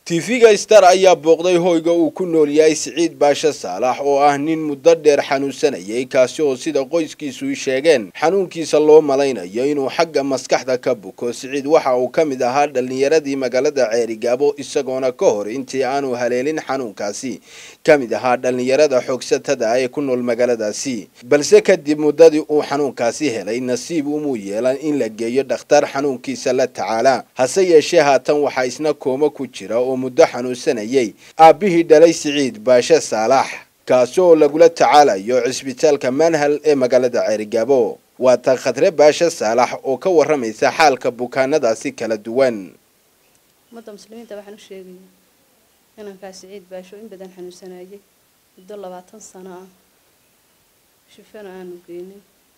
tv-ga star ayaa booqday hoyga uu ku nool yahay siciid baashe saalax oo ah nin muddo dheer xanuunsanayay kaasi oo sida qoyskiisu sheegeen xanuunkiisa loo malaynayo inuu xagga maskaxda ka buko siciid waxa uu ka mid ahaa dhallinyaradii magaalada ceerigaabo isagoona ka hor intii aanu haleelin xanuunkaasi ka mid ahaa dhallinyarada xoogsatada ee ku nool magaaladaasi balse kadib muddadii uu xanuunkaasi helay nasiib umuu yeelan in la geeyo dhakhtar xanuunkiisa la tacaala hase yeeshee haatan waxaa isna kooma ku jira oo muddo xanuunsanayay aabbihii dhalay siciid baashe saalax kaasi oo lagula tacaalayo cisbitaalka manhal ee magaalada ceerigaabo waa tan khadre baashe saalax oo ka warramaysa xaalka bukaanadaasi kala duwan ummadda muslimiinta waxaan u sheegaya inankaa siciid baasho in badan xanuunsanayay muddo labaatan sano ah shufana aanu geynin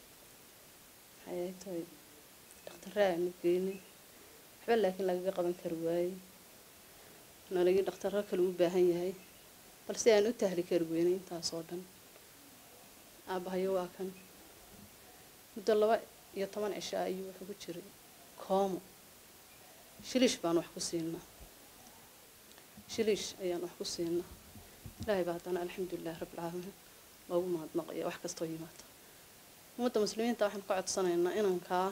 maxay ay tahay dhakhtarre aanu geynin waxba laakiin lagaga qaban kari waayey nalagii dhakhtarro kale u baahan yahay balse aan u tahli kari weynay intaasoo dhan aabbahayo waa kan muddo laba iyo toban cisho ayuu wuxuu ku jiray koomo shiliish baan wax ku siinaa shiliish ayaan wax ku siinaa ilaahay baa haddana alxamdulilahi rabbilcaalamiin loogu mahadnaqaya wax kastoo yimaata ummadda muslimiinta waxaan ka codsanaynaa inankaa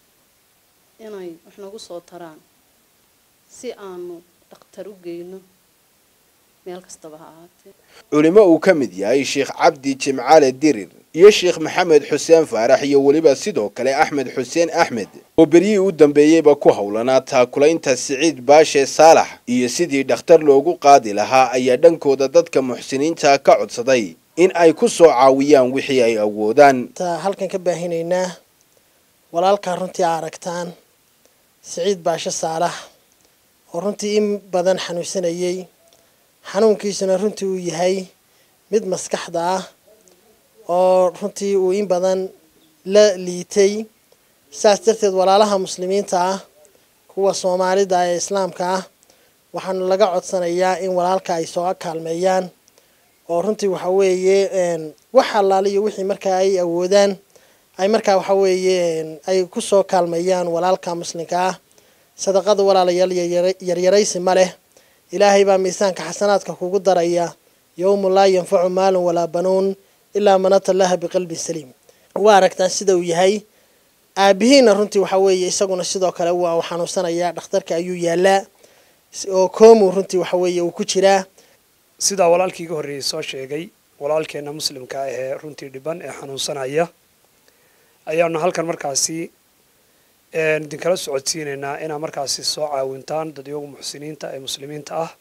inay wax nagu soo taraan si aanu dhakhtar u geyno meel kastaba ha ahaatee culimo uu ka mid yahay sheekh cabdi jimcaale dirir iyo sheekh maxamed xuseen faarax iyo weliba sidoo kale axmed xuseen axmed oo beryihii u dambeeyeyba ku howlanaa taakulaynta siciid baashe saalax iyo sidii dhakhtar loogu qaadi lahaa ayaa dhankooda dadka muxsiniinta ka codsaday in ay ku soo caawiyaan wixii ay awoodaan halkan ka baahinaynaa walaalkaa runtii a aragtaan siciid baashe saalax oo runtii in badan xanuunsanayay xanuunkiisuna runtii uu yahay mid maskaxda ah oo runtii uu in badan la liitay saas darteed walaalaha muslimiinta ah kuwa soomaalida ee islaamka ah waxaanu laga codsanayaa in walaalka ay soo kaalmeeyaan oo runtii waxa weeye wax allaaliyo wixii markaa ay awoodaan ay markaa waxa weeye ay kusoo kaalmeeyaan walaalka muslimka ah sadaqada walaalayaal yaryaraysi ma leh ilaahay baa miisaanka xasanaadka kugu daraya yowmu laa yanfacu maalun walaa banuun ilaa man ata allaha biqalbin saliim waa aragtaan sida uu yahay aabihiina runtii waxa weeye isaguna sidoo kale waa uu xanuunsanayaa dhakhtarka ayuu yaalaa oo koomu runtii waxa weeye uu ku jiraa sidaa walaalkii iga horreeyey soo sheegay walaalkeenna muslimka ahee runtii dhiban ee xanuunsanaya ayaanu halkan markaasi idinkala socodsiinaynaa inaa markaasi soo caawintaan dadyoga muxsiniinta ee muslimiinta ah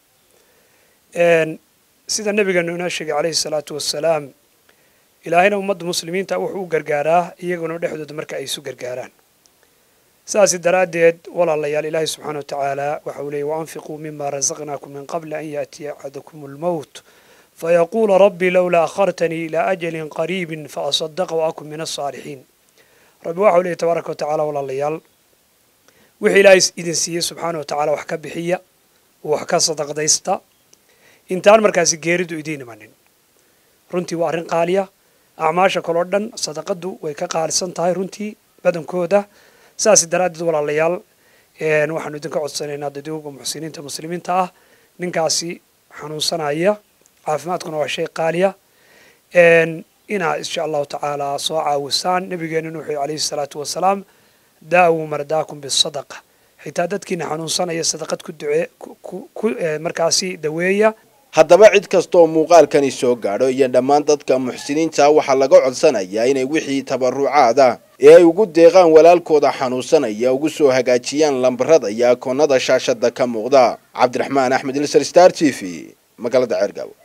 sida nabigeenu inoo sheegay calayhi salaatu wassalaam ilaahayna ummadda muslimiinta wuxuu u gargaaraa iyaguna dhexdooda marka ay isu gargaaraan sidaasi daraaddeed walaalayaal ilaahay subxaana wa tacaala waxa uu leeyay waanfiquu mima rasaqnaakum min qabli an yaatiya axadakum almowt fayaquula rabbi lowlaa akhartanii ilaa ajalin qariibin faasadaqa wa akun min alsaalixiin rabbi waxa uu leeyay tabaaraka wa tacala walaalayaal wixii ilaahay idin siiyey subxaana wa tacaala wax ka bixiya wax ka sadaqdaysta intaan markaasi geeridu idiin imanin runtii waa arrin qaaliya acmaasha kaloo dhan sadaqadu way ka qaalisan tahay runtii badankooda saas daraaddeed walaalayaal waxaanu idinka codsanaynaa dadooga muxsiniinta muslimiinta ah ninkaasi xanuunsanaya caafimaadkuna waa shay qaaliya inaa insha allahu tacaala soo caawisaan nabigeenuna wuxuu calayhi salaatu wasalaam daawuu mardaakum bisadaqa xitaa dadkiina xanuunsanaya sadaqad ku ducee ku markaasi daweeya haddaba cid kasta oo muuqaalkani soo gaadho iyo dhammaan dadka muxsiniinta waxaa laga codsanayaa inay wixii tabarucaada ee ay ugu deeqaan walaalkooda xanuunsanaya ugu soo hagaajiyaan lambarada iyo akoonnada shaashada ka muuqda cabdiraxmaan axmed ilsar star t v magaalada ceergaabo